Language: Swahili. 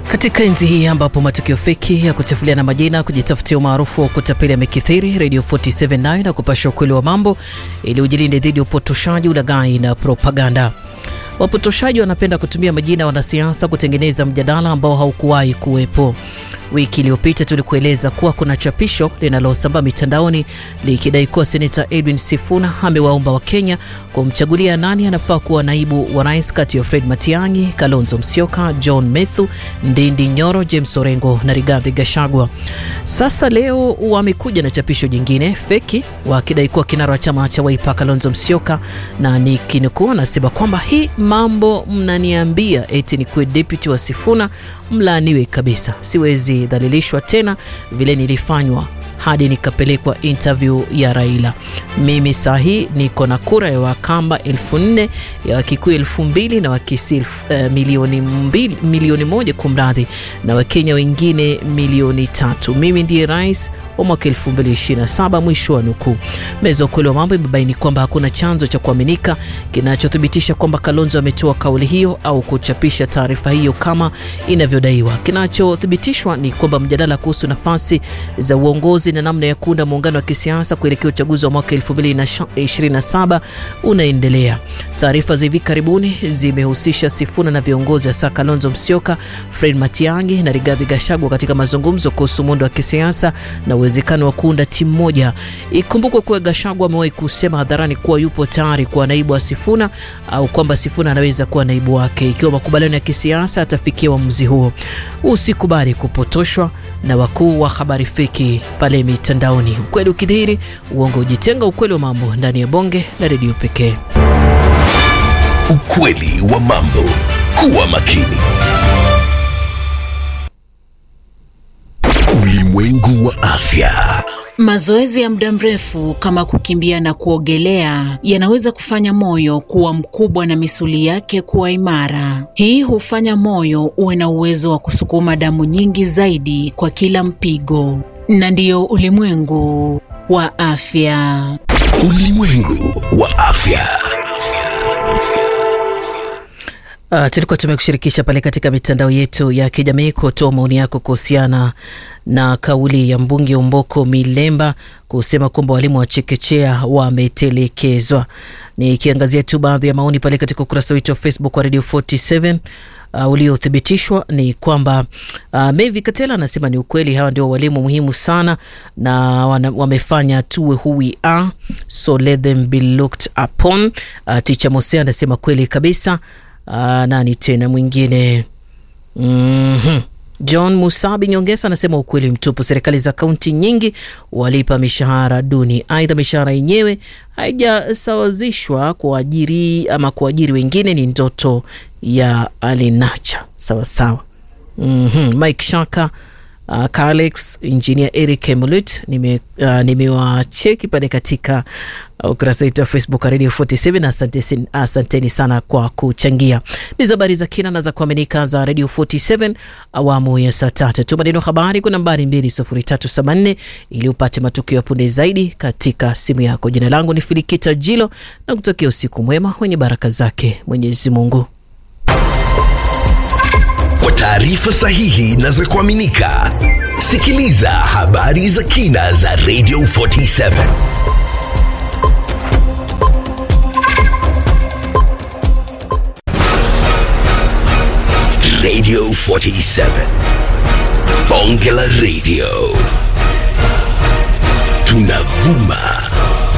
Katika enzi hii ambapo matukio feki ya kuchafuliana majina, kujitafutia umaarufu wa kutapeli yamekithiri, Radio 479 na kupasha ukweli wa mambo ili ujilinde dhidi ya upotoshaji, ulaghai na propaganda. Wapotoshaji wanapenda kutumia majina ya wanasiasa kutengeneza mjadala ambao haukuwahi kuwepo. Wiki iliyopita tulikueleza kuwa kuna chapisho linalosambaa mitandaoni likidai kuwa seneta Edwin Sifuna amewaomba Wakenya kumchagulia nani anafaa kuwa naibu wa rais kati ya Fred Matiang'i, Kalonzo Musyoka, John Methu, Ndindi Nyoro, James Orengo na Rigathi Gachagua. Sasa leo wamekuja na chapisho jingine feki wakidai kuwa kinara wa chama cha Wiper Kalonzo Musyoka, na nikinukuu, anasema kwamba hii mambo mnaniambia eti ni kuwe deputy wa Sifuna, mlaaniwe kabisa, siwezi dhalilishwa tena vile nilifanywa hadi nikapelekwa interview ya Raila. Mimi saa hii niko na kura ya Wakamba elfu nne ya Wakikuyu elfu mbili na Wakisii uh, milioni, mbili, milioni moja kumradhi, na Wakenya wengine milioni tatu. Mimi ndiye rais wa mwaka 2027, mwisho wa nukuu. Meza ukweli wa mambo imebaini kwamba hakuna chanzo cha kuaminika kinachothibitisha kwamba Kalonzo ametoa kauli hiyo au kuchapisha taarifa hiyo kama inavyodaiwa. Kinachothibitishwa ni kwamba mjadala kuhusu nafasi za uongozi na namna ya kuunda muungano wa kisiasa kuelekea uchaguzi wa mwaka 2027 unaendelea. Taarifa za hivi karibuni zimehusisha Sifuna na viongozi hasa Kalonzo Musyoka, Fred Matiang'i na Rigathi Gachagua katika mazungumzo kuhusu muundo wa kisiasa na uwezekano wa kuunda timu moja. Ikumbukwe kuwa Gachagua amewahi kusema hadharani kuwa yupo tayari kuwa naibu wa Sifuna au kwamba Sifuna anaweza kuwa naibu wake ikiwa makubaliano ya kisiasa atafikia uamuzi huo. Usikubali kupotoshwa na wakuu wa habari feki pale mitandaoni. Ukweli ukidhihiri, uongo ujitenga. Ukweli wa mambo ndani ya bonge la redio pekee. Ukweli wa mambo. Kuwa makini. Ulimwengu wa afya. Mazoezi ya muda mrefu kama kukimbia na kuogelea yanaweza kufanya moyo kuwa mkubwa na misuli yake kuwa imara. Hii hufanya moyo uwe na uwezo wa kusukuma damu nyingi zaidi kwa kila mpigo. Na ndiyo ulimwengu wa afya. Ulimwengu wa afya. Uh, tulikuwa tumekushirikisha pale katika mitandao yetu ya kijamii kutoa maoni yako kuhusiana na kauli ya mbunge Omboko Milemba kusema kwamba walimu wa chekechea wametelekezwa. Nikiangazia tu baadhi ya maoni pale katika ukurasa wetu wa Facebook wa Radio 47 uh, uliothibitishwa ni kwamba uh, Mevi Katela anasema ni ukweli, hawa ndio walimu muhimu sana na wana, wamefanya tuwe who we are so let them be looked upon. Uh, Ticha Mose anasema kweli kabisa. Uh, nani tena mwingine? mm -hmm. John Musabi Nyongesa anasema ukweli mtupu, serikali za kaunti nyingi walipa mishahara duni. Aidha, mishahara yenyewe haijasawazishwa kuajiri ama kuajiri wengine, ni ndoto ya alinacha. Sawa sawa. mm -hmm. Mike Shaka Uh, Carlex Engineer Eric Emulut nimewacheki uh, nime pale katika ukurasa uh, wetu wa Facebook Radio 47. Asante, asanteni sana kwa kuchangia. Ni habari za kina na za kuaminika za Radio 47 awamu ya saa tatu. Tuma neno habari kwa nambari 20374 ili upate matukio ya punde zaidi katika simu yako. Jina langu ni Filikita Jilo na kutokea usiku mwema wenye baraka zake Mwenyezi Mungu. Kwa taarifa sahihi na za kuaminika, sikiliza habari za kina za Radio 47. Radio 47. Bonge la Radio. Tunavuma